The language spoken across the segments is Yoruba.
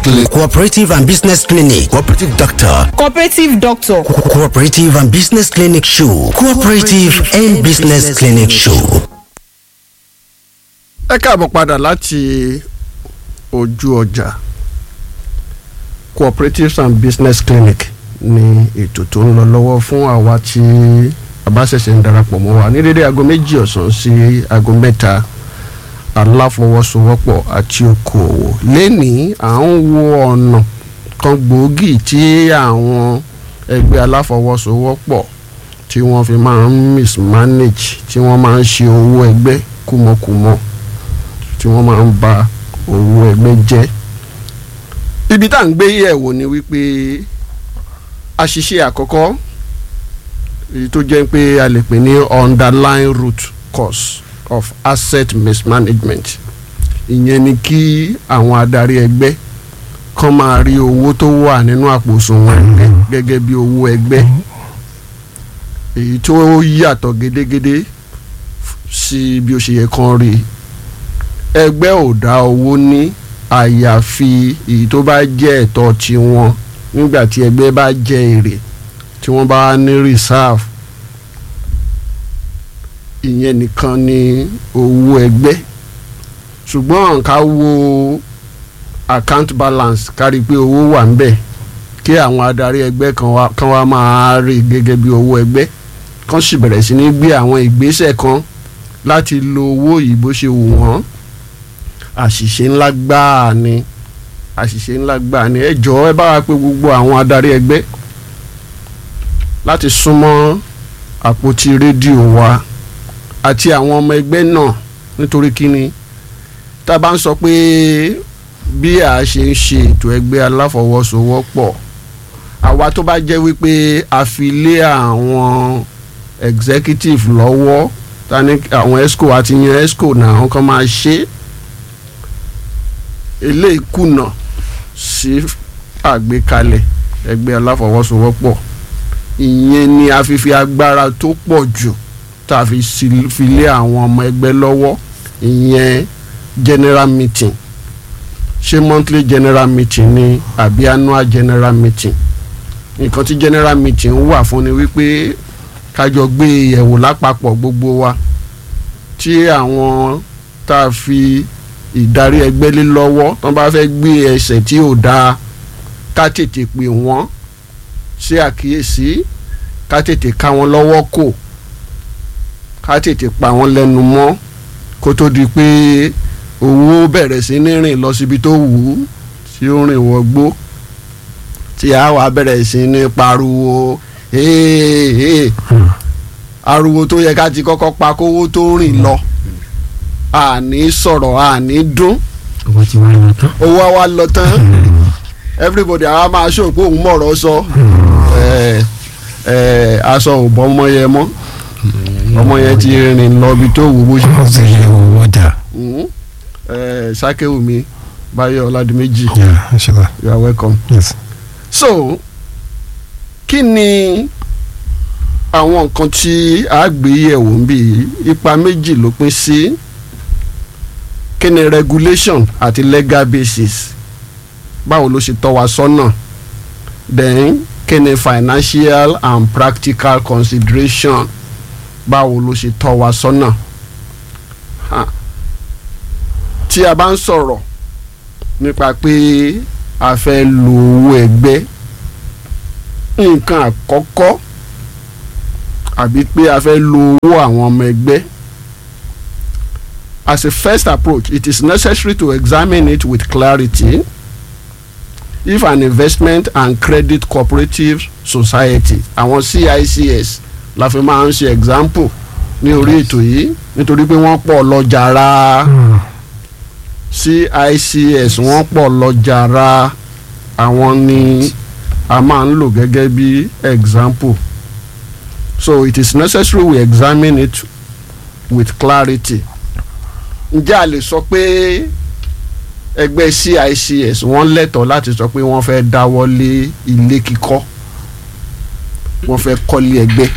clinic cooperative and business clinic cooperative doctor cooperative doctor Co- cooperative and business clinic show cooperative and business clinic show. ẹ káàbọ̀ padà láti ojú ọjà cooperatives and business clinic ní ètò tó ń lọ lọ́wọ́ fún àwa tí a bá ṣẹ̀ṣẹ̀ ń darapọ̀ mọ́ wa ní dédé aago méjì ọ̀sán sí aago mẹ́ta aláfọwọ́sowọ́pọ̀ àti okòòwò lẹ́nìí à ń wo ọ̀nà kan gbòógì tí àwọn ẹgbẹ́ aláfọwọ́sowọ́pọ̀ tí wọ́n fi máa ń mismanage tí wọ́n máa ń ṣe owó ẹgbẹ́ kúmọkùmọ tí wọ́n máa ń ba owó ẹgbẹ́ jẹ́ ibi tá à ń gbé yẹ̀wò ni wípé àṣìṣe àkọ́kọ́ èyí tó jẹ́ pé a lè pè ní underlying root cause of asset mismanagement ìyẹn ni kí àwọn adarí ẹgbẹ́ kàn máa rí owó tó wà nínú àpò òṣùwọ̀n ẹgbẹ́ gẹ́gẹ́ bí owó ẹgbẹ́ èyí tó yàtọ̀ gédégédé sí bí ó ṣe yẹ kán rí ẹgbẹ́ ò dá owó ní àyàfi èyí tó bá jẹ́ ẹ̀tọ́ tiwọn nígbà tí ẹgbẹ́ bá jẹ èrè tí wọ́n bá ní reserve ìyẹn nìkan ni owó ẹgbẹ́ ṣùgbọ́n ká wo account balance kárí pé owó wà ń bẹ̀ kí àwọn adarí ẹgbẹ́ kan wá kan wá máa rí gẹ́gẹ́ bí owó ẹgbẹ́ kan sì bẹ̀rẹ̀ sí ní gbé àwọn ìgbésẹ̀ kan láti lo owó yìí bó ṣe wù wọ́n àṣìṣe ńlá gbáà ni àṣìṣe ńlá gbáà ni ẹ jọ̀ọ́ ẹ bá wa pé gbogbo àwọn adarí ẹgbẹ́ láti súnmọ́ àpótí rédíò wa àti àwọn ọmọ ẹgbẹ́ náà nítorí kíni tá a bá ń sọ pé bí a ṣe ń ṣe ètò ẹgbẹ́ aláfọwọ́sowọ́pọ̀ àwa tó bá jẹ́ wípé a fi lé àwọn executive lọ́wọ́ ta ní àwọn esco àti yan esco náà àwọn kan máa ṣe eléyìí kùnà sí àgbékalẹ̀ ẹgbẹ́ aláfọwọ́sowọ́pọ̀ ìyẹn ni a fi fi agbára tó pọ̀ jù tá a fi si- fi lé àwọn ọmọ ẹgbẹ́ lọ́wọ́ ìyẹn general meeting ṣé monthly general meeting ni àbí annual general meeting nǹkan tí general meeting wà fún ni wípé kájọ gbé yẹ̀wò lápapọ̀ gbogbo wa tí àwọn tá a fi ìdarí ẹgbẹ́ lé lọ́wọ́ tó bá fẹ́ gbé ẹsẹ̀ tí ò dáa ká tètè pè wọ́n ṣe àkíyèsí ká tètè ká wọn lọ́wọ́ kò ká tètè pa wọ́n lẹ́nu mọ́ kó tó di pé owó bẹ̀rẹ̀ sí ní rìn lọ síbi tó wù ú tí ó rìn wọgbó tí a wà bẹ̀rẹ̀ sí ní pariwo "Hey, hey." ariwo tó yẹ ká ti kọ́kọ́ pa kówó tó rìn lọ àní sọ̀rọ̀ àní dún owó tí wọ́n lọ tán. owó á wá lọ tán everybody àwa máa ṣó pé òun mọ̀rọ̀ sọ ẹ ẹ aṣọ ò bọ́ ọmọ yẹn mọ́ ọmọ yẹn ti rìn lọ ibi tó wù bó ṣe wọ́n sì yẹ owó dà. Mhm. ẹ sákéwù mi báyọ̀ ọ̀làdìmẹ́jì Yeah, inshallah. you are welcome. Yes. so kí ni àwọn nǹkan tí a gbé yẹ̀wò ń bí ipa méjì ló pín sí kí ni regulation àti legal basis báwo ló ṣe tọ́ wa sọ́nà then kí ni financial and practical consideration báwo ló ṣe tọ́ wa sọ́nà Ha. tí a bá ń sọ̀rọ̀ nípa pé a fẹ́ lo owó ẹgbẹ́ nǹkan àkọ́kọ́ àbí pé a fẹ́ lo owó àwọn ọmọ ẹgbẹ́ as a first approach it is necessary to examine it with clarity if an investment and credit cooperative society àwọn CICS la fi máa ń ṣe example ní orí ètò yìí nítorí pé wọ́n pọ̀ lọ jàrá CICS wọ́n pọ̀ lọ jàrá àwọn ni a máa ń lò gẹ́gẹ́ bí example so it is necessary we examine it with clarity ǹjẹ́ a lè sọ pé ẹgbẹ́ CICS wọ́n lẹ́tọ̀ọ́ láti sọ pé wọ́n fẹ́ dáwọ́ lé ilé kíkọ́ wọ́n fẹ́ kọ́lé ẹgbẹ́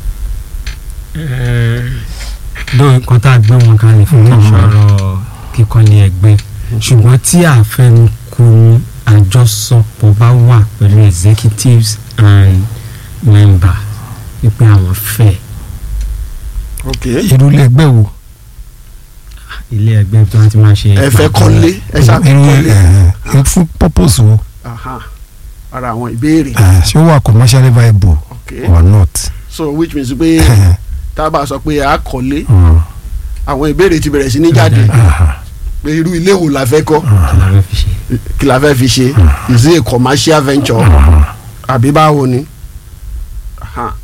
dán nǹkan tá a gbé wọn kalẹ̀ fún kí n sọ̀rọ̀ kíkọ́lé ẹgbẹ́ ṣùgbọ́n tí àfẹnukù àjọsọpọ̀ bá wà pẹ̀lú executives and member wípé àwọn fẹ́ ok irú ilé ẹgbẹ́ wo. ilé ẹgbẹ́ tí wọ́n ti máa ṣe. ẹ fẹ́ kọ́lé ẹ ṣàfẹ́ irú kọ́lé ẹ ẹ fún purpose wo. Aha. ara àwọn ìbéèrè Eh, ṣé ó wà commercially viable ok or not. so which means pé tá a bá sọ pé a kọ́lé Mm. àwọn ìbéèrè ti bẹ̀rẹ̀ sí ní jáde Aha. pé irú ilé wo la fẹ́ kọ́ kí la fẹ́ fi ṣe. kí la fẹ́ fi ṣe is it a commercial venture Aha. àbí báwo ni Aha.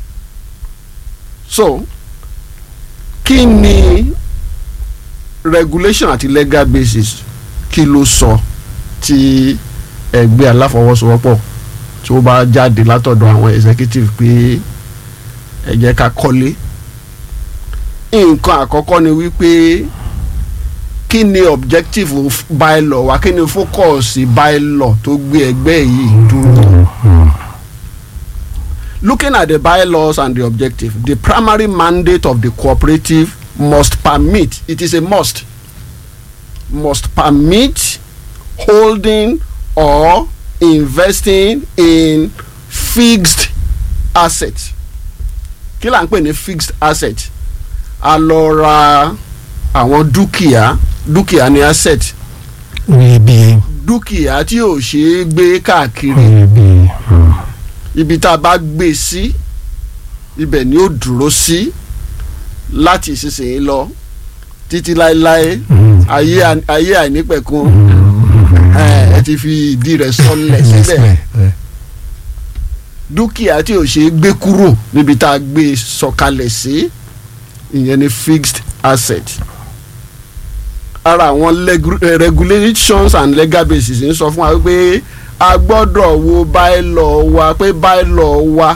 so kí ni regulation àti legal basis kí ló sọ tí ẹgbẹ́ aláfọwọ́sowọ́pọ̀ tí ó bá jáde látọ̀dọ̀ àwọn executive pé ẹ jẹ́ ká kọ́lé nǹkan àkọ́kọ́ ni wípé kí ni objective of bylaw wa kí ni focus bylaw tó gbé ẹgbẹ́ yìí dúró Mm. looking at the bylaws and the objective the primary mandate of the cooperative must permit it is a must must permit holding or investing in fixed assets kí là ń pè ní fixed asset a lọ ra àwọn dúkìá dúkìá ní asset iyebíye dúkìá tí ò ṣeé gbé káàkiri iyebíye. Mm. ibi tá a bá gbé sí ibẹ̀ ni ó dúró sí láti ìsinsìnyí lọ títí láéláé Mm. ayé à- ayé àìnípẹ̀kun Mm. ẹ ẹ ti fi ìdí rẹ̀ sọlẹ̀ síbẹ̀ Síbẹ̀. Eh. dúkìá tí ò ṣe é gbé kúrò níbi tá a gbé sọ̀kalẹ̀ sí ìyẹn ni fixed asset ara àwọn legu- eh, regulations and legal basis ń sọ fún wa pé a gbọ́dọ̀ wo bylaw wa pé bylaw wa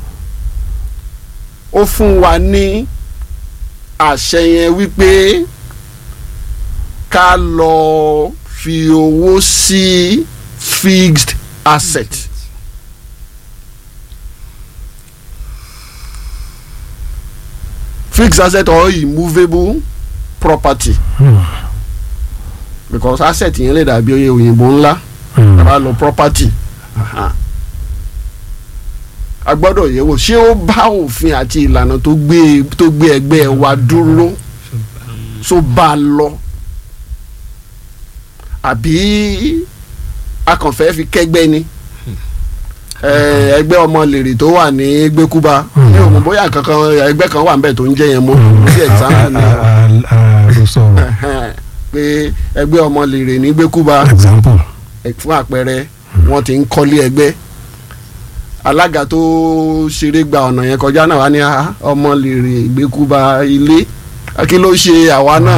ó fún wa ní àṣẹ yẹn wípé ká lọ fi owó sí fixed asset. fixed asset or immovable property Mm. because asset yẹn lè dàbí oye òyìnbó ńlá Mm. bá lo property Aha. a gbọ́dọ̀ yẹ̀ wò ṣé ó bá òfin àti ìlànà tó gbé tó gbé ẹgbẹ́ wa dúró tó bá a lọ àbí a kàn fẹ́ fi kẹ́gbẹ́ ni Eh, ẹgbẹ́ ọmọ lèrè tó wà ní gbẹ́kúba mi ò mọ̀ bóyá kankan ẹgbẹ́ kan wà níbẹ̀ tó ń jẹ́ yẹn mọ́ bí example ni ló sọ̀rọ̀ Ẹhẹ́n. pé ẹgbẹ́ ọmọ lèrè ní gbẹ́kúba example. ẹ- fún àpẹẹrẹ wọ́n ti ń kọ́lé ẹgbẹ́ alága tó ṣeré gba ọ̀nà yẹn kọjá náà wá ní "Ah, ọmọ lèrè gbẹ́kúba ilé kí ló ṣe àwa náà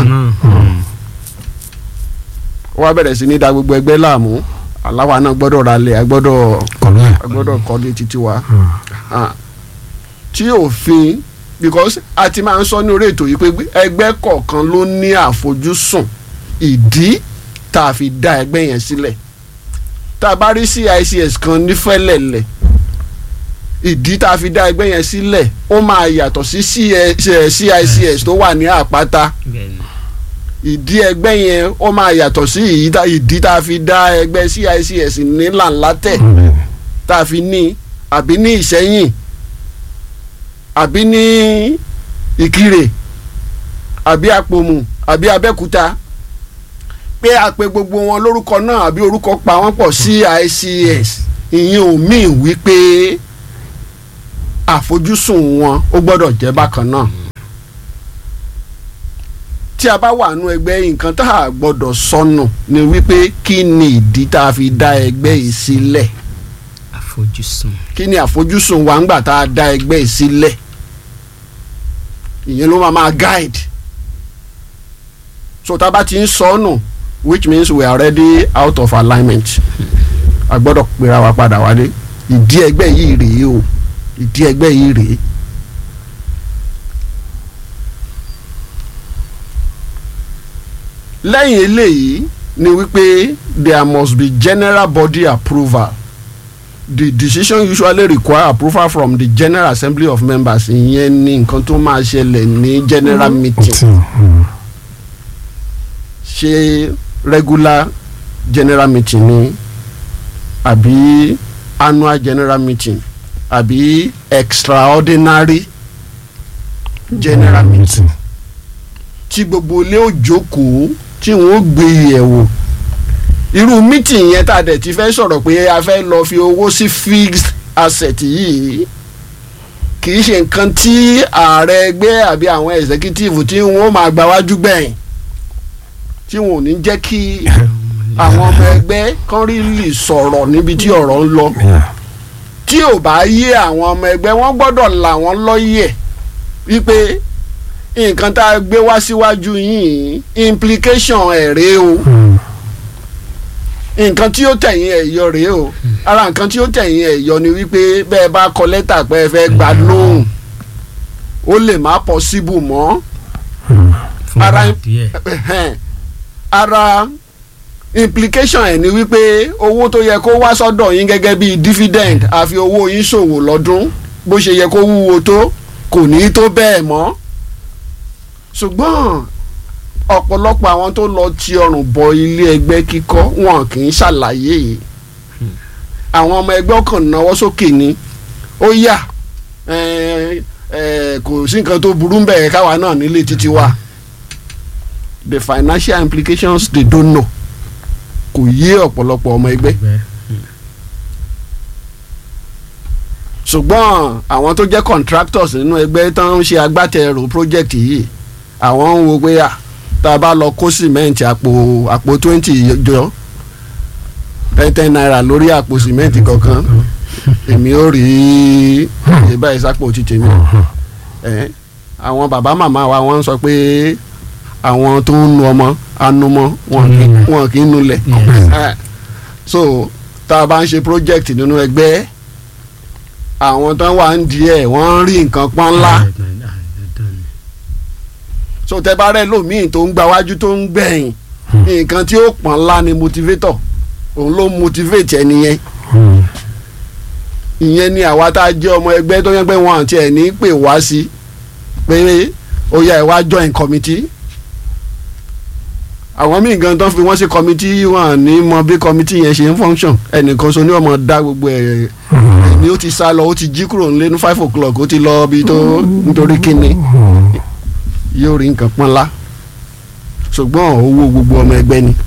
wọ́n á bẹ̀rẹ̀ sí ní da gbogbo ẹgbẹ́ láàmú aláwa náà gbọ́dọ̀ ralẹ̀ a gbọ́dọ̀ kọ̀lú ẹ̀. a gbọ́dọ̀ kọ́lé títí wa Ah. tí òfin because a ti máa ń sọ ní orí ètò yìí pé ẹgbẹ́ kọ̀ọ̀kan ló ní àfojúsùn ìdí tá a fi dá ẹgbẹ́ yẹn sílẹ̀ tá a bá rí CICS kan nífẹ̀lẹ̀lẹ̀ ìdí tá a fi dá ẹgbẹ́ yẹn sílẹ̀ ó máa yàtọ̀ sí CICS tó wà ní àpáta ìdí ẹgbẹ́ yẹn ó máa yàtọ̀ sí ìyí tá- ìdí tá a fi dá ẹgbẹ́ CICS ní làǹlátẹ̀ Mm. tá a fi ní àbí ní ìṣẹ́yìn àbí ní ìkirè àbí àpòmù àbí abẹ́kúta pé a pe gbogbo wọn lórúkọ náà àbí orúkọ pa wọ́n pọ̀ CICS ìyẹn ò míì wípé àfojúsùn wọn ó gbọ́dọ̀ jẹ́ bákan náà tí a bá wà nú ẹgbẹ́ nǹkan tá a gbọ́dọ̀ sọnù ni wípé kí ni ìdí tá a fi dá ẹgbẹ́ yìí sílẹ̀ àfojúsùn. kí ni àfojúsùn wa ńgbà tá a dá ẹgbẹ́ yìí sílẹ̀ ìyẹn ló máa máa guide so tá a bá ti ń sọnù which means we are already out of alignment a gbọ́dọ̀ pera wa padà wálé ìdí ẹgbẹ́ yìí rèé o ìdí ẹgbẹ́ yìí rèé. lẹ́yìn eléyìí ni wípé there must be general body approval the decision usually require approval from the general assembly of members ìyẹn ni nǹkan tó máa ṣẹlẹ̀ ní general meeting Tí, mm. ṣe regular general meeting ni àbí annual general meeting àbí extraordinary general meeting tí gbogbo ilé ò jókòó tí wọn ó gbé yẹ̀wò irú meeting yẹn tá a dẹ̀ ti fẹ́ sọ̀rọ̀ pé a fẹ́ lọ fi owó sí fixed asset yìí kì í ṣe nǹkan tí ààrẹ ẹgbẹ́ àbí àwọn executive tí wọ́n máa gba wájú gbẹ̀yìn tí wọn ò ní jẹ́ kí àwọn ọmọ ẹgbẹ́ kan rí lè sọ̀rọ̀ níbi tí ọ̀rọ̀ ń lọ Yeah. tí ò bá yé àwọn ọmọ ẹgbẹ́ wọ́n gbọ́dọ̀ là wọ́n lọ́yẹ̀ wípé nǹkan tá a gbé wá síwájú yìí implication ẹ̀ rèé o Mm. nǹkan tí ó tẹ̀yìn ẹ̀ yọ rèé o ara nǹkan tí ó tẹ̀yìn ẹ̀ yọ ni wípé bẹ́ẹ̀ bá kọ lẹ́tà pé ẹ fẹ́ gbà lóhùn ó lè má possible mọ́ Mm. fún Ara- ara díẹ̀ Ẹhẹ́n. ara implication ẹ̀ ni wípé owó tó yẹ kó wá sọ́dọ̀ yín gẹ́gẹ́ bí dividend àfi owó yín ṣòwò lọ́dún bó ṣe yẹ kó wúwo tó kò ní í tó bẹ́ẹ̀ mọ́ ṣùgbọ́n ọ̀pọ̀lọpọ̀ àwọn tó lọ ti ọrùn bọ ilé ẹgbẹ́ kíkọ́ wọn kì í ṣàlàyé yìí àwọn ọmọ ẹgbẹ́ ọkàn náwó sókè ni ó yà ẹ, ẹ, kò sí nǹkan tó burú bẹ́ẹ̀ káwa náà nílé títí wa the financial implications they don't know kò yé ọ̀pọ̀lọpọ̀ ọmọ ẹgbẹ́ ẹgbẹ́ ṣùgbọ́n àwọn tó jẹ́ contractors nínú ẹgbẹ́ tó ń ṣe agbátẹrù project yìí àwọn ń wo pé à tá a bá lọ kó cement àpò àpò twenty jọ ten ten naira lórí àpò cement kọ̀ọ̀kan èmi ò rí ìbá ìsápò ti tèmi ẹ̀ àwọn bàbá màmá wa wọ́n ń sọ pé àwọn tó ń nu ọmọ anumọ wọn kì í- wọn kì í nulẹ̀ Yes. Eh, so tá a bá ń ṣe project nínú ẹgbẹ́ àwọn tó wà ń di ẹ̀ wọ́n ń rí nǹkan pọ́n ńlá Ah, dandan ni. so tẹ bá rẹ lómiì tó ń gbáwájú tó ń gbẹ̀yìn nǹkan tí ó pọ́n ńlá ni motivator òun ló motivate ẹni yẹn Mm. ìyẹn ni àwa tá a jẹ́ ọmọ ẹgbẹ́ tó yẹ pé wọn àti ẹ̀ ní pè wá sí pé ó yá ẹ wá join committee àwọn míì gan tán fi wọ́n sí committee wọn ní mọ bí committee yẹn ṣe ń function ẹnìkan so ní ọmọ dá gbogbo ẹ̀ Mm. ni ó ti sá lọ ó ti jí kúrò nílé ní five o'clock ó ti lọ bí tó nítorí kíni Mm. yóò rí nǹkan pọ́n lá ṣùgbọ́n owó gbogbo ọmọ ẹgbẹ́ ni.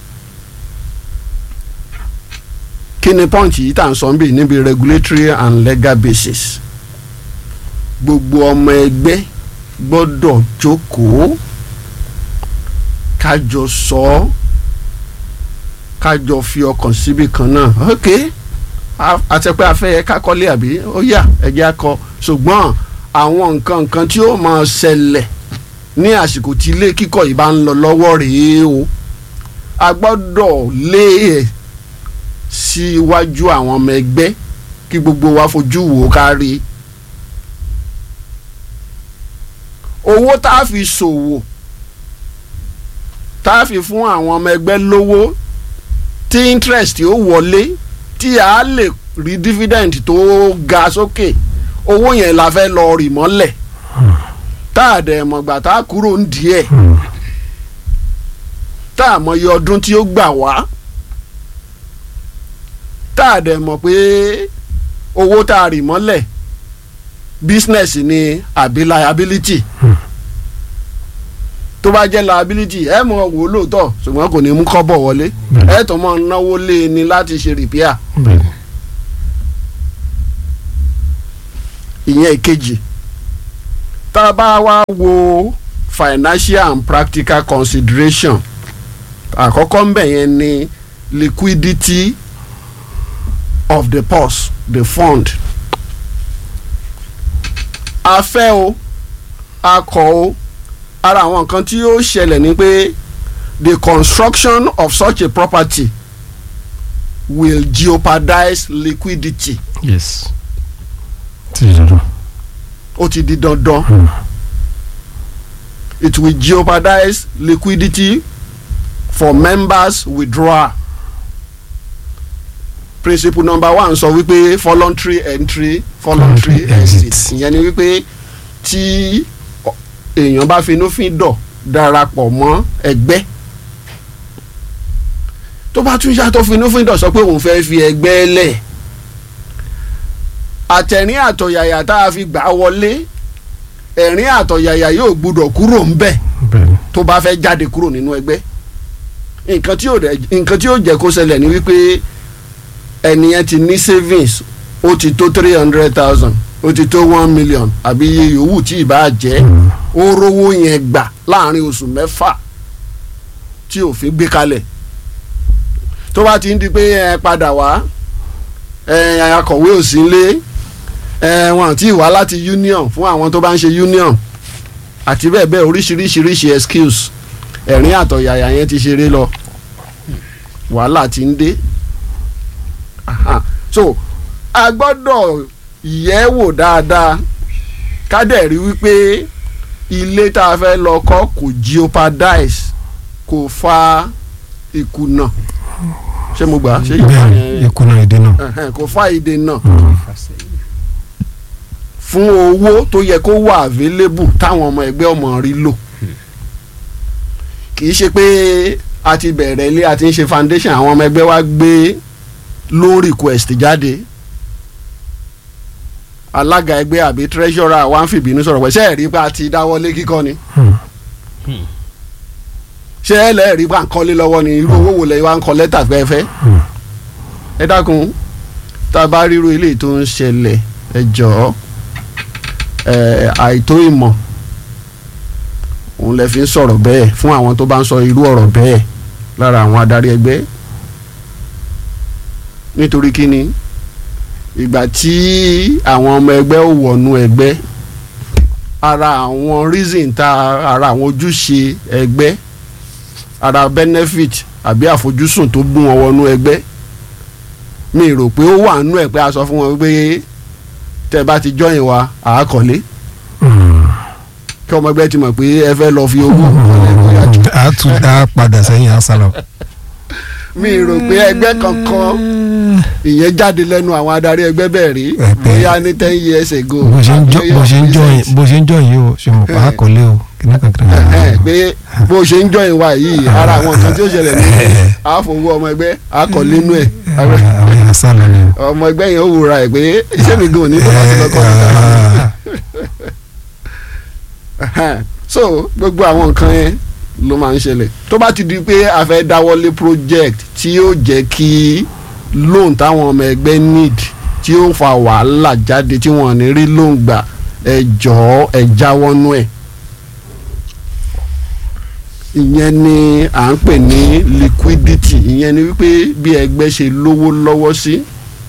kí ni pọ́ǹchì yìí tà ń sọ ń bì níbi regulatory and legal basis gbogbo ọmọ ẹgbẹ́ gbọ́dọ̀ jókòó kájọ sọ ọ́ kájọ fi ọkàn síbi kan náà ok a- àtẹ̀pẹ́ afẹ́ kákọ́lé àbí ó yá ẹ̀jẹ̀ akọ ṣùgbọ́n àwọn nǹkan nǹkan tí ó máa ṣẹlẹ̀ ní àsìkò tí ilé kíkọ́ yìí bá ń lọ lọ́wọ́ rèé o a gbọ́dọ̀ lé ẹ̀ sí iwájú àwọn ọmọ ẹgbẹ́ kí gbogbo wa fojú wò ó kárí owó tá a fi ṣòwò tá a fi fún àwọn ọmọ ẹgbẹ́ lówó tí interest ó wọlé tí a lè rí dividend tó ga sókè owó yẹn la fẹ́ lọ rì mọ́lẹ̀ tá a dẹ̀ mọ̀gbà tá a kúrò ń díẹ̀ Mm. tá a mọyì ọdún tí ó gbà wá tá a dẹ̀ mọ̀ pé owó tá a rì mọ́lẹ̀ business ni àbí liability Hmm. tó bá jẹ́ liability ẹ mọ̀ wò ó lóòótọ́ ṣùgbọ́n kò ní mú kọ́bọ̀ wọlé Bẹ́ẹ̀ni. ẹ tó mọ̀ náwó lé e ní láti ṣe repair Bẹ́ẹ̀ni. ìyẹn ìkejì tá a bá wá wo financial and practical consideration àkọ́kọ́ ń bẹ̀ yẹn ni liquidity of the purse the fund a fẹ́ o a kọ̀ o ara àwọn nǹkan tí ó ṣẹlẹ̀ ni pé the construction of such a property will jeopardize liquidity Yes. Ti dandan. ó ti di dandan Mm. it will jeopardize liquidity for members withdrawal principle number one sọ wípé voluntary entry voluntary Voluntary exit exit. ìyẹn ni wípé tí ọ- èèyàn bá finúfíndọ̀ darapọ̀ mọ́ ẹgbẹ́ tó bá tún yàtọ̀ finúfíndọ̀ sọ pé òun fẹ́ fi ẹgbẹ́ lẹ̀ àtẹ̀rín àtọ̀yàyà tá a fi gbà wọlé ẹ̀rín àtọ̀yàyà yóò gbúdọ̀ kúrò ńbẹ̀ bẹ́ẹ̀ni tó bá fẹ́ jáde kúrò nínú ẹgbẹ́ nǹkan tí yóò dẹ̀- nǹkan tí yóò jẹ́ kó ṣẹlẹ̀ ni wípé ẹnìyẹn ti ní savings ó ti tó three hundred thousand ó ti tó one million àbí iye yòówù tí ì bá jẹ́ ó rówó yẹn gbà láàrin oṣù mẹ́fà tí òfin gbé kalẹ̀ tó bá ti ń di pé ẹ padà wá ẹ akọ̀wé ò sí lé ẹ wọn àti ìwá láti union fún àwọn tó bá ń ṣe union àti bẹ́ẹ̀ bẹ́ẹ̀ oríṣiríṣiríṣi excuse ẹ̀rín àtọ̀yàyà yẹn ti ṣeré lọ wàhálà ti ń dé Aha. so a gbọ́dọ̀ yẹ̀ wò dáadáa ká dẹ̀ rí wípé ilé tá a fẹ́ lọ kọ́ kò jeopardize kò fa ìkùnà ṣé mo gbà ṣé ìgbà bẹ́ẹ̀ni yẹn ìkùnà èdè náà ẹ̀hẹ́n, kò fa ìdènà fún owó tó yẹ kó wà available táwọn ọmọ ẹgbẹ́ ọmọ rí lò kì í ṣe pé a ti bẹ̀rẹ̀ ilé a ti ń ṣe foundation àwọn ọmọ ẹgbẹ́ wa gbé loan request jáde alága ẹgbẹ́ àbí treasurer wa ń fìbínú sọ̀rọ̀ pé ṣé ẹ̀ rí pé a ti dáwọ́lé kíkọ́ ni Hmm. ṣé ẹ lẹ́ẹ̀ rí pé à ń kọ́lé lọ́wọ́ ni irú owó wo lẹ́yìn wa ń kọ́ lẹ́tà fẹ́fẹ́ Hmm. ẹ dákun tá a bá ríro eléyìí tó ń ṣẹlẹ̀ ẹ jọ̀ọ́ ẹ àìtó ìmọ̀ òun lè fi ń sọ̀rọ̀ bẹ́ẹ̀ fún àwọn tó bá ń sọ irú ọ̀rọ̀ bẹ́ẹ̀ lára àwọn adarí ẹgbẹ́ nítorí kíni ìgbà tí àwọn ọmọ ẹgbẹ́ ò wọnú ẹgbẹ́ ara àwọn reason tá ara àwọn ojúṣe ẹgbẹ́ ara benefit àbí àfojúsùn tó mú wọn wọnú ẹgbẹ́ mi rò pé ó wà nínú ẹ̀ pé a sọ fún wọn pé tẹ́ bá ti join wa àákọ́lé Hmm. kí ọmọ ẹgbẹ́ ti mọ̀ pé ẹ fẹ́ lọ fi owó a tún dá padà sẹ́yìn asálọ. mi rò pé ẹgbẹ́ kankan ìyẹn jáde lẹ́nu àwọn adarí ẹgbẹ́ bẹ́ẹ̀ rí Ẹ pé- bóyá ní ten years ago bó ṣe ń jọ àbí bó ṣe ń jọ yìí recent. bó ṣe ń jọ yìí o ṣe mọ̀ pa àkọlé o kìnnà kankan. Ẹ̀hẹ́n, pé bó ṣe ń join wa yìí ara àwọn nǹkan tí ó ṣẹlẹ̀ ní àfọwọ́ ọmọ ẹgbẹ́ àkọ́lé nú ẹ̀ àwọn yẹn sálọ ni o. ọmọ ẹgbẹ́ yẹn ó wúra ẹ̀ pé iṣẹ́ mi gan ò ní tó bá ti lọ kọ́ mi. Ẹ̀hẹ́n. so gbogbo àwọn nǹkan yẹn ló máa ń ṣẹlẹ̀ tó bá ti di pé a fẹ́ dáwọ́lé project tí yóò jẹ́ kí loan táwọn ọmọ ẹgbẹ́ need tí ó fa wàhálà jáde tí wọ́n ní rí loan gbà ẹ jọ̀ọ́ ẹ jáwọ́nú ẹ̀ ìyẹn ni à ń pè ní liquidity ìyẹn ni wípé bí ẹgbẹ́ ṣe lówó lọ́wọ́ sí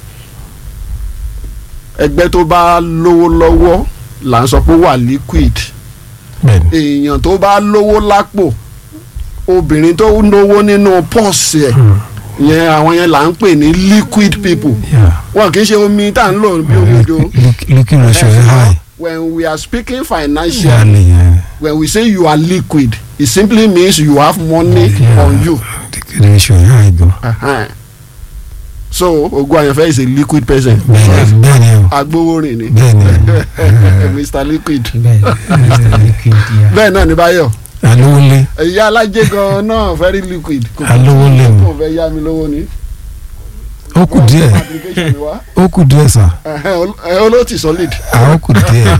ẹgbẹ́ tó bá lówó lọ́wọ́ là ń sọ pé ó wà liquid bẹ́ẹ̀ni èèyàn tó bá lówó lápò obìnrin tó lówó nínú pọ́ọ̀sì ẹ̀ yẹn àwọn yẹn là ń pè ní liquid people yeah. wọn kì í ṣe omi tá à ń lò bí omi ojo Liq- liquid ratio is high. when we are speaking financial Yàlẹ̀ yẹn when we say you are liquid it simply means you have money Yeah. on you liquid ratio is high gan. uh-huh. so ogun ayanfẹ is a liquid person bẹ́ẹ̀ni bẹ́ẹ̀ni o agbowórin ni bẹ́ẹ̀ni mr liquid bẹ́ẹ̀ Mr. Liquid yeah. bẹ́ẹ̀ náà ní báyọ̀ alówólé ìyá alájẹ gan náà very liquid kò alówó lè mú kò fẹ́ yá mi lówó ni. ó kù díẹ̀ application mi wá ó kù díẹ̀ sà Ẹ̀hẹ́n, ol- ẹ̀, olóòtú solid. à ó kù díẹ̀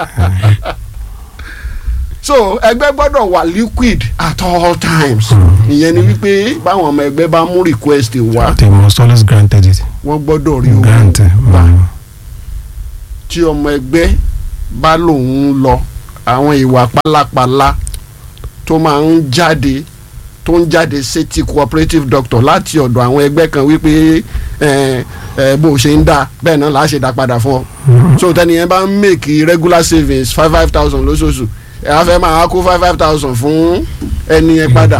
so ẹgbẹ́ gbọ́dọ̀ wà liquid at all times ìyẹn ni wípé báwọn ọmọ ẹgbẹ́ bá mú request wá they must always granted it wọ́n gbọ́dọ̀ rí owó granted gbà mm. tí ọmọ ẹgbẹ́ bá lòun lọ àwọn ìwà pálapàla tó máa ń jáde tó ń jáde sétí cooperative doctor láti ọ̀dọ̀ àwọn ẹgbẹ́ kan wípé ẹ ẹ bó o ṣe ń dá bẹ́ẹ̀ náà láà ṣe dá padà fún ọ so tẹ́ni yẹn bá ń make regular savings five five thousand lóṣooṣù ẹ á fẹ́ máa kó five five thousand fún ẹni yẹn padà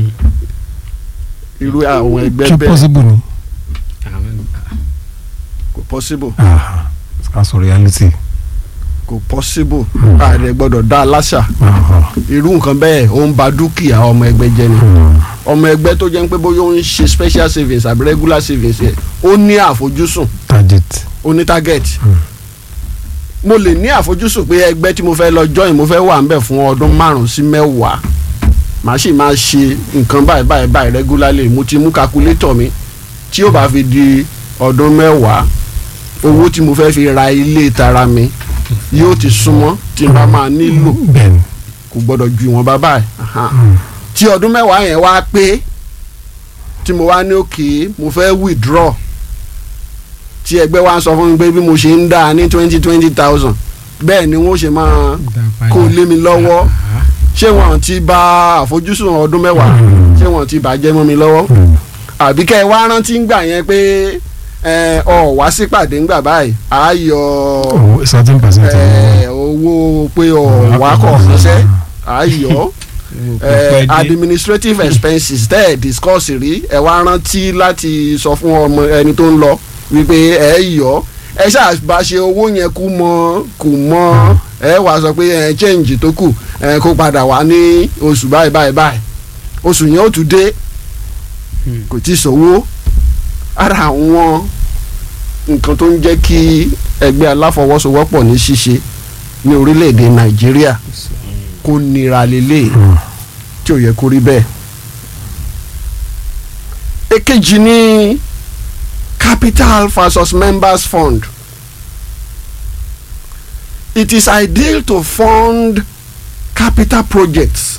irú àwọn ẹgbẹ́ ṣé bẹ́ẹ̀ possible ni Àwọn- kò possible Ah, that's a reality kò possible ààrẹ gbọ́dọ̀ dá a láṣà Ah, irú nǹkan bẹ́ẹ̀ ó ń ba dúkìá ọmọ ẹgbẹ́ jẹ́ ni mm. ọmọ ẹgbẹ́ tó jẹ́ pé bóyá ó ń ṣe special savings àbí regular savings yẹn ó ní àfojúsùn target ó ní target mo lè ní àfojúsùn pé ẹgbẹ́ tí mo fẹ́ lọ join mo fẹ́ wà ń bẹ̀ fún ọdún márùn-ún sí mẹ́wàá màá sì máa ṣe nǹkan báyìí báyìí báyìí regularly mo ti mú calculator mi tí ó bá fi di ọdún mẹ́wàá owó tí mo fẹ́ fi ra ilé tara mi yóò ti súnmọ́ tí n bá máa nílò bẹ́ẹ̀ni kò gbọ́dọ̀ ju ìwọ̀n bá báyìí Aha. tí ọdún mẹ́wàá yẹn wá pé tí mo wá ní òkè mo fẹ́ withdraw tí ẹgbẹ́ wa ń sọ fún mi pé bí mo ṣe ń dá ní twenty twenty thousand bẹ́ẹ̀ ni wọ́n ṣe máa kó lé mi lọ́wọ́ ṣé wọn ti bà àfojúsùn ọdún mẹ́wàá ṣé wọn ti bàjẹ́ mọ́ mi lọ́wọ́ àbí kẹ́ ẹ wá rántí ń gbà yẹn pé ẹ, ọ wá sípàdé ńgbà báyìí á yọ owó thirteen percent ẹ, owó pé ọ wá kọ̀ ránṣẹ́ á yọ ẹ, administrative expenses tẹ́ ẹ̀ discuss rí ẹ wá rántí láti sọ fún ọmọ ẹni tó ń lọ wípé ẹ yọ ẹ ṣàbá ṣe owó yẹn kú mọ kù mọ ẹ wàá sọ pé ẹ change tó kù ẹ kó padà wá ní oṣù báyìí báyìí báyìí oṣù yẹn ó tún dé kò tí ì sówó ara àwọn nǹkan tó ń jẹ́ kí ẹgbẹ́ aláfọwọ́sowọ́pọ̀ ní ṣíṣe ní orílẹ̀-èdè nàìjíríà kó nira lélẹ̀ tí ò yẹ kó rí bẹ́ẹ̀. èkejì ní capital versus members fund it is ideal to fund capital projects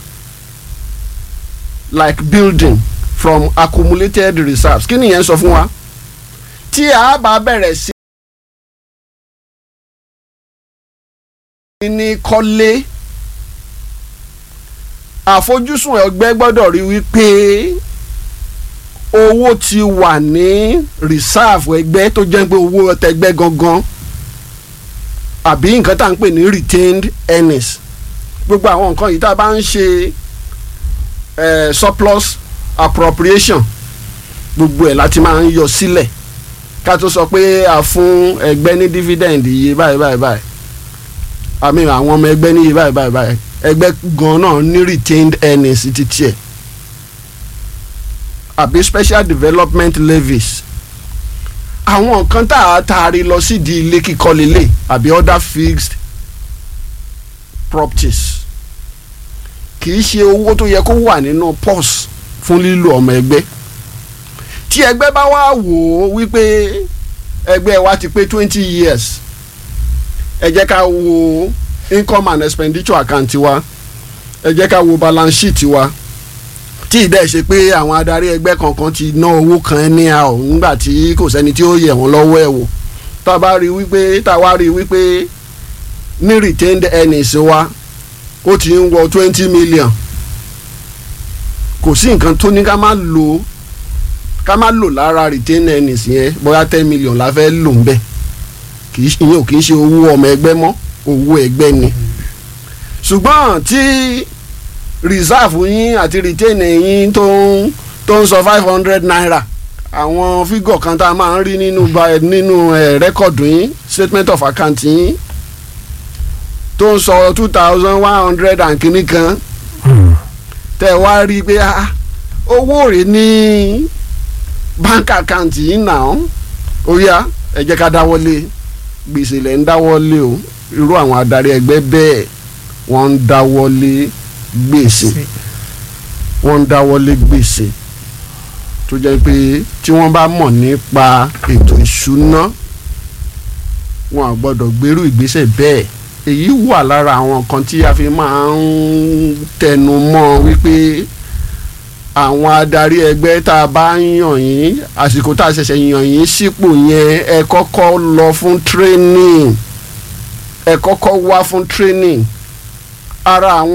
like building from accumulated reserves kí nìyẹn sọ fún wa tí a bá bẹ̀rẹ̀ sí ní kọ́lé àfojúsùn ẹgbẹ́ gbọ́dọ̀ rí wípé owó ti wà ní reserve ẹgbẹ́ tó jẹ́ pé owó tẹgbẹ́ gangan àbí nǹkan tá à ń pè ní retained earnings gbogbo àwọn nǹkan yìí tá a bá ń ṣe eh, surplus appropriation gbogbo ẹ̀ láti máa ń yọ sílẹ̀ ká tó sọ pé a fún ẹgbẹ́ ní dividend iye báyìí báyìí báyìí àmì àwọn ọmọ ẹgbẹ́ ní iye báyìí báyìí báyìí ẹgbẹ́ gan náà ní retained earnings ti tiẹ̀ àbí special development levies àwọn nǹkan tá a taari lọ sídìí ilé kíkọ́ lélẹ̀ àbí other fixed properties kì í ṣe owó tó yẹ kó wà nínú purse fún lílo ọmọ ẹgbẹ́ tí ẹgbẹ́ bá wá wò ó wípé ẹgbẹ́ wa ti pé twenty years ẹ jẹ́ ká wo income and expenditure account wa ẹ jẹ́ ká wo balance sheet wa tí ì dẹ́ ṣe pé àwọn adarí ẹgbẹ́ kankan ti ná owó kan ní a ò nígbà tí kò sẹ́ni tí ó yẹ̀ wọ́n lọ́wọ́ ẹ̀ wò tá a bá rí wípé tá a wá rí wípé ní retained earnings wa ó ti ń wọ twenty million kò sí nǹkan tó ní ká má lò ká má lò lára retained earnings yẹn bóyá ten million la fẹ́ lò ń bẹ̀ kì í ṣe ìyẹn ò kì í ṣe owó ọmọ ẹgbẹ́ mọ́ owó ẹgbẹ́ ni ṣùgbọ́n tí reserve yín àti retain yín tó ń tó ń sọ five hundred naira àwọn fígọ̀ kan tá a máa ń rí nínú ba- nínú ẹ̀ rẹ́kọ̀dù yín statement of account yín tó ń sọ two thousand one hundred and kìíní kan tẹ́ ẹ wá rí i pé ah, owó rẹ̀ ní bank account yìí náà ó yá ẹ jẹ́ ká dáwọ́lé gbèsè lẹ̀ ń dáwọ́lé o irú àwọn adarí ẹgbẹ́ bẹ́ẹ̀ wọ́n ń dáwọ́lé gbèsè wọ́n ń dáwọ́lé gbèsè tó jẹ́ pé tí wọ́n bá mọ̀ nípa ètò ìṣúná wọn à gbọ́dọ̀ gbèrú ìgbésẹ̀ bẹ́ẹ̀ èyí wà lára àwọn kan tí a fi máa ń tẹnu mọ́ wípé àwọn adarí ẹgbẹ́ tá a bá ń yàn yín àsìkò tá a ṣẹ̀ṣẹ̀ yàn yín sípò yẹn ẹ kọ́kọ́ lọ fún training ẹ kọ́kọ́ wá fún training ara àwọn.